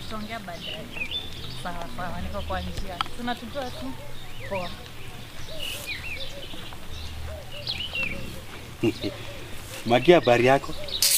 tutaongea baadaye. Sawa sawa, niko kwa njia. Tunatujua tu. Poa. Magia, habari yako?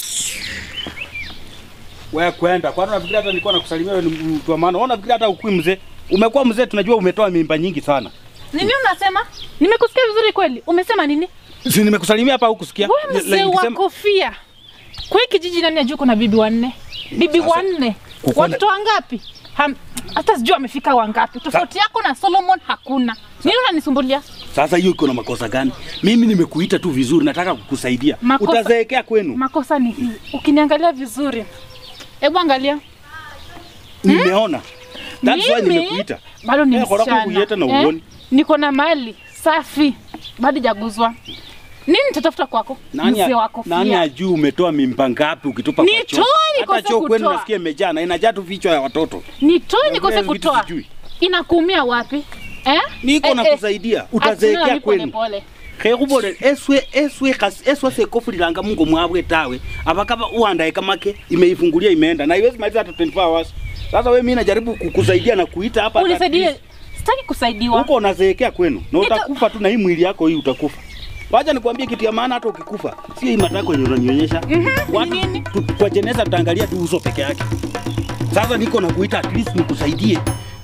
Wewe kwenda. Kwani unafikiri hata nilikuwa nakusalimia wewe ni mtu wa maana? Wewe unafikiri hata ukui mzee? Umekuwa mzee, tunajua umetoa mimba nyingi sana. Nini unasema? Nimekusikia vizuri kweli. Umesema nini? Si nimekusalimia hapa hukusikia? Wewe Like mzee wa nikisema- kofia. Kwa hii kijiji nani ajua kuna bibi wanne? Bibi Sasa, wanne. kukuwa na- Watoto wangapi? Ham- Hata sijui amefika wangapi. Tofauti yako na Solomon hakuna. Nini unanisumbulia? Sasa hiyo iko na makosa gani? Mimi nimekuita tu vizuri, nataka kukusaidia. Makosa- Utazeekea kwenu. Makosa ni hii. Ukiniangalia vizuri. Hebu angalia. Nimeona. That's why Mimi nimekuita. bado ni Eh, kwa sababu msichana kuieta na uoni. Niko na mali safi, bado jaguzwa. Nini nitatafuta kwako Nani, mzee a- wako nani ajui umetoa mimba ngapi ukitupa kwa Nitoe choo? nikose Hata choo kwenu kutoa. nasikia imejaa na inajaa tu vichwa ya watoto. Nitoe nikose Vile vitu kutoa. sijui. Inakuumia wapi eh? Niko Eh, na eh, kusaidia. achana Utazeekea nami pole kwenu. pole. khekhubolele eswe eswe khasi eswe sekofulilanga mungo mwabwe tawe abakaba uhandaye kamake imeifungulia imeenda na iwezi maliza hata 24 hours sasa we mimi najaribu kukusaidia na kuita hapa Unisaidie, sitaki kusaidiwa. huko unazeekea kwenu na Nita- utakufa tu na hii mwili yako hii utakufa wacha nikwambie kitu ya maana hata ukikufa sio hii matako yenye unanionyesha watu nini? tu, kwa jeneza tutaangalia tu uso peke yake sasa niko na kuita at least nikusaidie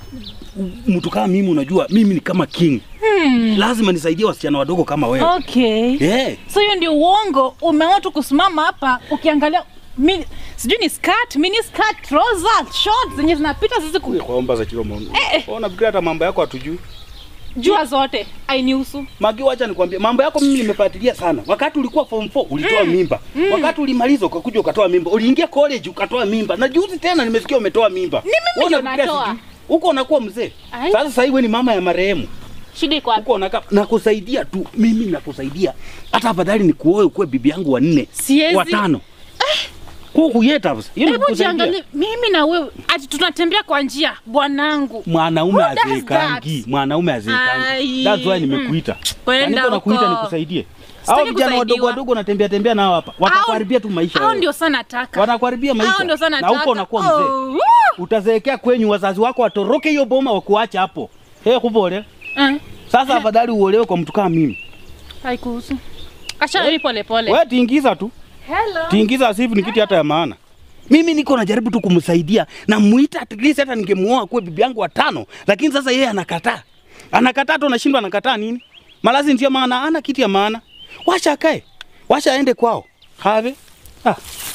mtu kama mimi unajua mimi ni kama king Hmm. lazima nisaidie wasichana wadogo kama wewe Okay. yeah. So hiyo ndio uongo. Umeona tu kusimama hapa ukiangalia mi, sijui ni skirt, mini skirt, trouser, shorts zenye zinapita sisi ku- kwaomba za chilo maono. Wewe unafikiri hata mambo yako hatujui? jua zote ainihusu. Magi, wacha nikwambie mambo yako mimi nimefuatilia sana. Wakati ulikuwa form 4 ulitoa mimba. Wakati ulimaliza ukakuja ukatoa mimba. Uliingia college ukatoa mimba. Na juzi tena nimesikia umetoa mimba. Ni mimi Wewe ndio unafikiria natoa. sijui? Huko unakuwa mzee. Ai. Sasa sasa wewe ni mama ya marehemu. Shida iko wapi? Huko unakaa nakusaidia tu. Mimi nakusaidia. Hata afadhali nikuoe ukuwe bibi yangu wa nne. Siwezi. Watano. Huku yeta basi. Hiyo ni Hebu kukusaidia. jiangalie mimi na wewe ati tunatembea kwa njia bwanangu. Mwanaume Who does azeekangi. that? Mwanaume azeekangi. Ai. That's why nimekuita. Kwenda Na niko nakuita huko. nikusaidie. Sitaki Hao vijana wadogo kusaidiwa. wadogo natembea tembea nao hapa. Watakuharibia tu maisha. Hao wewe. ndio sana nataka. Wanakuharibia maisha. Hao ndio sana Na huko nataka. unakuwa mzee. Oh, woo. Utazeekea kwenyu wazazi wako watoroke hiyo boma wakuacha hapo. He kubole. Eh, Sasa afadhali uolewe kwa mtu kama mimi. haikuhusu. Acha mimi pole pole. Wewe tingiza tu. Hello. Tingiza asifu ni kitu hata ya maana. Mimi niko najaribu tu kumsaidia na muita at least hata ningemuoa kuwe bibi yangu wa tano, lakini sasa yeye anakataa. Anakataa tu anashindwa anakataa nini? Malazi ndio maana ana kitu ya maana. Washa akae. Washa aende kwao. Have. Ah.